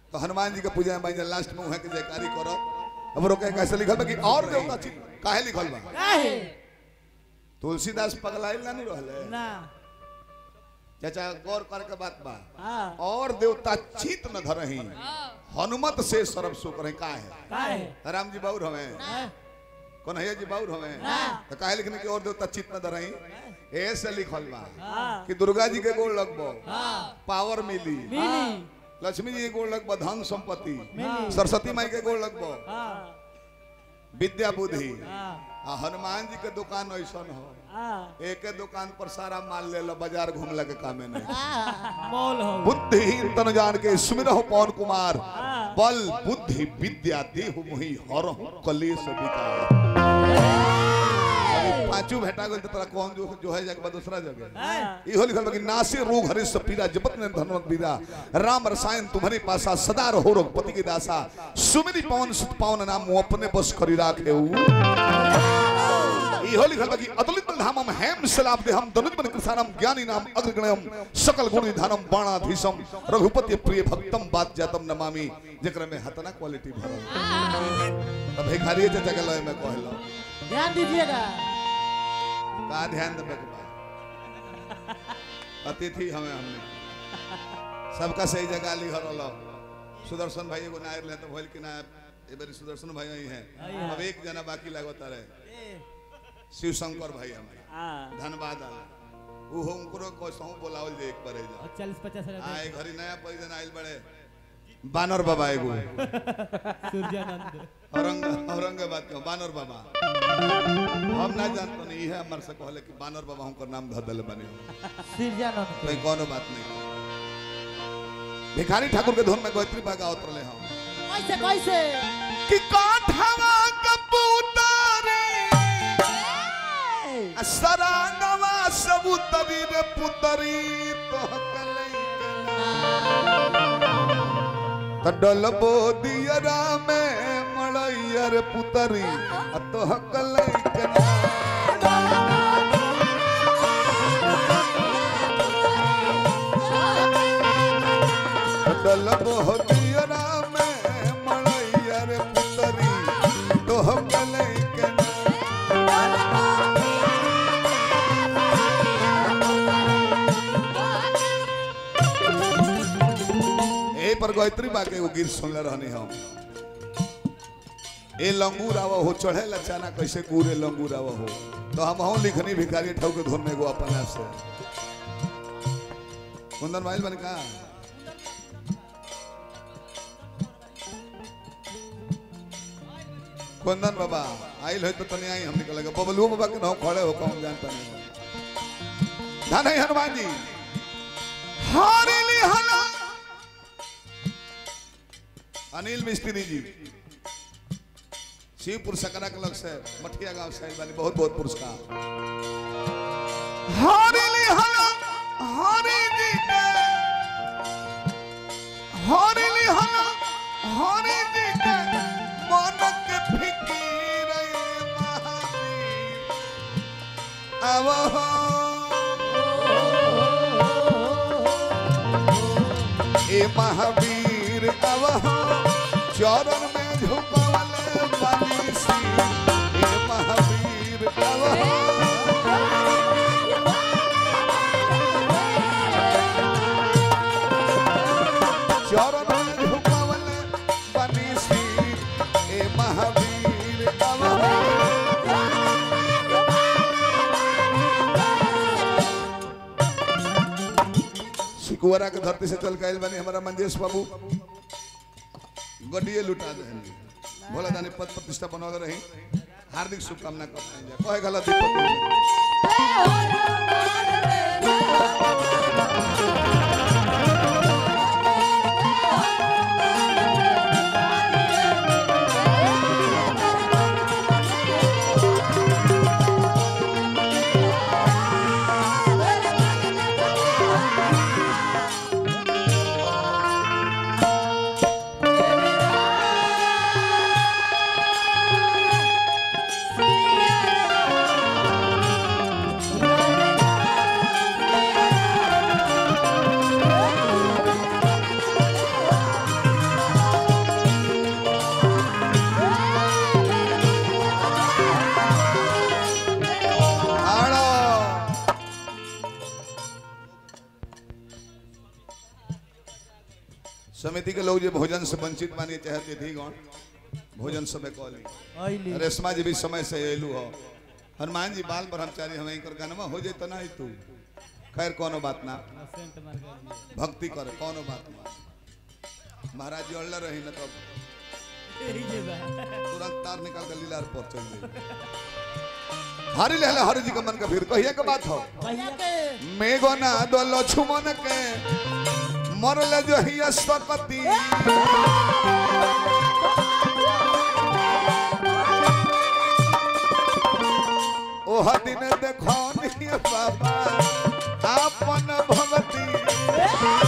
तो हनुमान जी के पूजा में भाई लास्ट में वहाँ के जयकारी करो अब रोके कैसे लिखल बा कि और देवता छी काहे लिखल बा काहे तुलसीदास पगलाइल ना नहीं रहले ना चाचा गौर कर के बात बा हाँ और देवता चित न धरही हनुमत से सर्व सुख रहे काहे काहे राम जी बाउर हमें हाँ, कन्हैया जी बाउर हमें तो काहे लिखने के और देवता चित न धरही ऐसे लिखल बा हाँ कि दुर्गा जी के गोड़ लगबो हाँ पावर मिली मिली लक्ष्मी जी के गोड़ लगबो धन संपत्ति मिली सरस्वती माई के गोड़ लगबो हाँ विद्या बुद्धि हाँ आ हनुमान जी के दुकान ऐसा हो हाँ एक दुकान पर सारा माल ले लो बाजार घूमला के कामे नहीं मॉल हो बुद्धिहीन तन जान के सुमिरहो पवन कुमार हाँ। बल बुद्धि विद्या देहु मोहि हरहु कलेश विकार अभी पांचों भेटा गल तोरा कौन जो जो है जगह दूसरा जगह हाँ इहो लिखल बा कि नासे रोग हरि पीरा जपत ने धनवंत बीरा राम रसायन तुम्हारे पासा सदा रहो रघुपति के दासा सुमिरी पवन सुत पावन नाम मुँह अपने बस करी राखे इहो लिखल बा कि अतुलित धामम हेम सलाब देहम दनुज मन कृषानम ज्ञानी नाम अग्रगणयम सकल गुण निधानम बाणाधीशम रघुपति प्रिय भक्तम बात जातम नमामि जेकरा में हतना क्वालिटी भरल तब भिखारी चाचा के लय में कहलो ध्यान दीजिएगा का ध्यान देवे के बा अतिथि हमें हमने सबका सही जगह ली हरल सुदर्शन भाई एगो नायर ले तो भइल कि ना ए बेरी सुदर्शन भाई ही हैं अब एक जना बाकी लागत रहे शिव शंकर भाई हमारे हाँ धन्यवाद आला उ हो उनको कसहू बोलावल जे एक बारे जा और चालीस पचास हजार आए घरी नया परिजन आइल बड़े बानर बाबा एगो सूर्यानंद औरंग औरंगाबाद के बानर बाबा हम ना जानतो नहीं है हमारे से कहले कि बानर बाबा हमको नाम धर दिले बने सूर्यानंद कोई कोनो बात नहीं भिखारी ठाकुर के धुन में गोत्री बागा उतरले हम कैसे कैसे कि काठवा कबूतरी सरानवा सबूतरी रे पुतरी तो कलई त डलबो दियरा में मड़ैया रे पुतरी आ तो कलई के डलबो दियरा में मड़ैया रे पुतरी तो कलई के ए पर गायत्री बा के एगो गीत सुनले रहनी हम ए लंगूर आवा हो चढ़े लचाना कैसे गुरे लंगूर आवा हो तो हम हूँ लिखनी भिखारी ठाव के धुन में एगो अपन आप से कुंदन माइल बन का कुंदन बाबा आइल है तो तनी आई हम निकल लगे बबलू बाबा के नाम खड़े हो कौन जानता नहीं धन है हनुमान जी हारिली हला अनिल मिस्त्री जी शिवपुर सकरा के लग से मठिया गांव से आइल बानी बहुत बहुत पुरस्कार हारिली हला हारी जी के हारिली हला हारी जी के मन के फिकीर महावीर अब ए महावीर अब चरण में झुकवल बानी सी ए महावीर अब चरण में झुकवल बानी सी ए महावीर अब सिकुवरा के धरती से चल के आइल बानी हमारा मंजेश बाबू गड्डिए लुटा दे भोला दानी पद प्रतिष्ठा बनौले रही हार्दिक शुभकामना करते हैं कहे गलत दीपक जी। Yeah. समिति के लोग जो भोजन से वंचित मानिए चाहे तिथि गण भोजन समय कहली आइली रेशमा जी भी समय से एलू हो हनुमान जी बाल ब्रह्मचारी हमें इनकर गानमा हो जाए तो ना ही तू खैर कोनो बात ना सेंट मार के आइली। भक्ति करे कोनो बात ना महाराज जी अड़ल रही ना तब यही जे बा तुरंत तार निकाल के लीलार पर चल गई हरि लहला हरि जी का मन का फिर कहिए के बात हो कहिया के मेघो ना दो लक्ष्मण के मरल जो हिया सकती ओह दिन देखो नहीं बाबा आपन भगती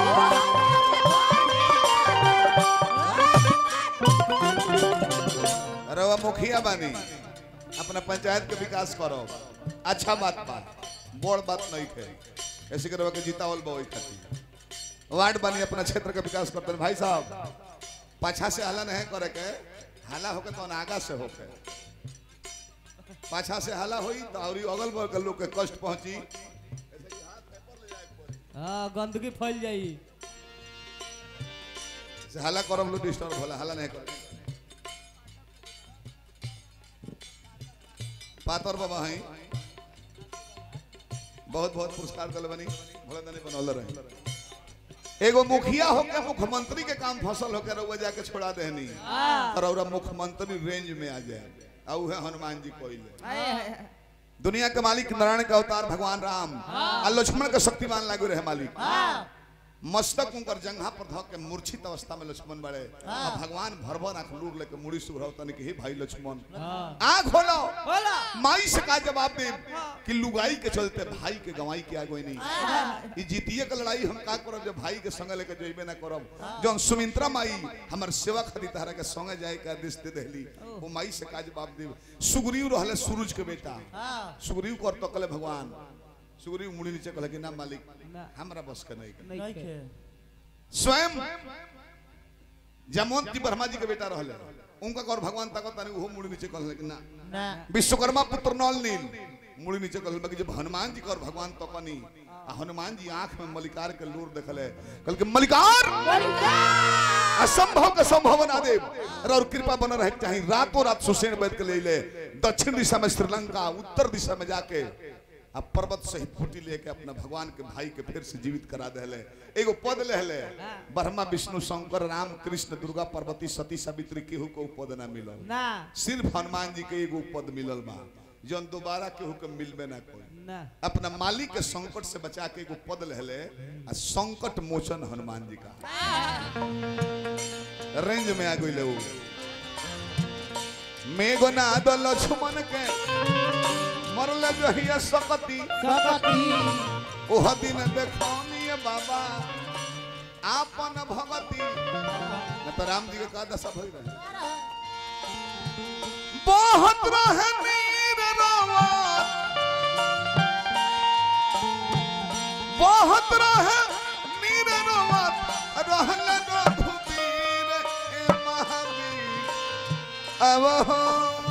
रवा मुखिया बानी अपना पंचायत के विकास करो अच्छा बात बा बड़ बात नहीं थे ऐसे के रवा के जीतावल बा ओई खातिर वार्ड बानी अपना क्षेत्र का विकास करते हैं। भाई साहब पाछा से हाला नहीं करे के हाला होके तो आगा से होके पाछा से हाला हुई तो और अगल बगल के लोग के कष्ट पहुंची हां गंदगी फैल जाई से हाला करब लोग डिस्टर्ब होला हाला नहीं करे पातर बाबा हैं बहुत बहुत पुरस्कार दल बनी भोला दनी बनौले रहे एगो मुखिया होके मुख्यमंत्री के काम फसल होके रउआ जाके छोड़ा देहनी और औरा मुख्यमंत्री रेंज में आ जाए और उहे हनुमान जी कोइले दुनिया के मालिक नारायण का अवतार भगवान राम आ लक्ष्मण के शक्तिमान लागू रहे मालिक मस्तक उनकर जंघा पर धक के मूर्छित अवस्था में लक्ष्मण बड़े आ भगवान भरभर आंख लूर लेके मुड़ी सुभराव तने के हे भाई लक्ष्मण हां आंख खोलो बोला माई से का जवाब दे कि लुगाई के चलते भाई के गवाई के आगो नहीं ई जीतिए के लड़ाई हम का करब जब भाई के संग लेके जइबे ना करब जौन सुमित्रा माई हमर सेवा खदी तारा के संगे जाए के आदेश दे देली वो माई से का जवाब दे सुग्रीव रहले सूरज के बेटा सुग्रीव कर तकले भगवान सुग्रीव मुड़ी नीचे कहले कि ना मालिक ना। हमरा बस के नहीं नहीं के स्वयं जमवंती ब्रह्मा जी के बेटा रहले उनका कर भगवान ताकत नहीं वो मुड़ी नीचे कहले कि ना ना विश्वकर्मा पुत्र नल नील मुड़ी नीचे कहल बाकी जब हनुमान जी कर भगवान तो कनी आ हनुमान जी आंख में मलिकार के लूर देखले कहल के मलिकार असंभव के संभव बना दे और कृपा बन रहे चाहिए रातों रात सुसेन बैठ के ले ले दक्षिण दिशा में श्रीलंका उत्तर दिशा में जाके अब पर्वत सहित फूटी लेके अपना भगवान के भाई के फिर से जीवित करा देले एगो पद लेले ब्रह्मा विष्णु शंकर राम कृष्ण दुर्गा पार्वती सती सावित्री केहू को पद ना मिलल ना सिर्फ हनुमान जी के एगो पद मिलल बा जौन दोबारा केहू के मिलबे ना कोई ना अपना मालिक के संकट से बचा के एगो पद लेले आ संकट मोचन हनुमान जी का रेंज में आ गई वो मेघो ना दो लक्ष्मण के मरले जहिया सकती सकती ओह दिन देखौनी बाबा आपन भगती न तो राम जी के का दशा भई रहे बहुत रहे नीर रवा बहुत रहे नीर रवा रहल रघुबीर ए महावीर अब हो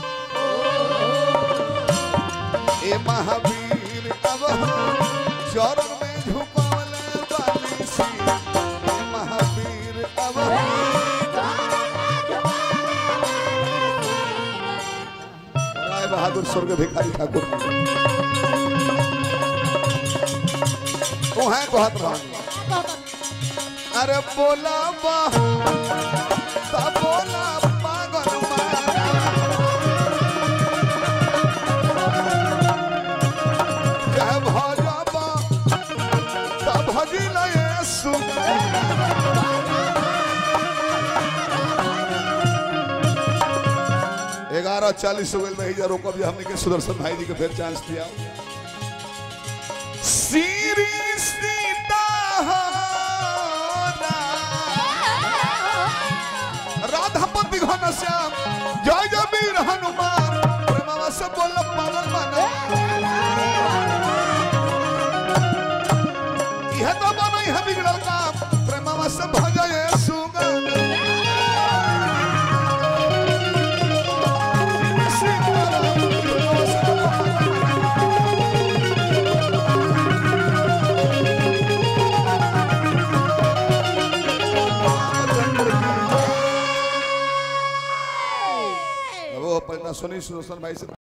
ए महावीर अब हो चरण में झुकवले बाली सी ए महावीर अब हो राय बहादुर स्वर्ग भिखारी ठाकुर ओहे कहत रहा अरे बोला बा ता बोला पागल मारा कह भजबा ता भजिल येसु ग्यारह चालीस हो गए में ही रोकब जे हमने के सुदर्शन भाई जी के फिर चांस दिया श्री सीता राधापति घन श्याम जय जय वीर हनुमान प्रेमवा से बोल पागल माना यह तो बनै है बिगड़ल काम प्रेमवा से भजय सुगन अपना सोनी सुदर्शन भाई से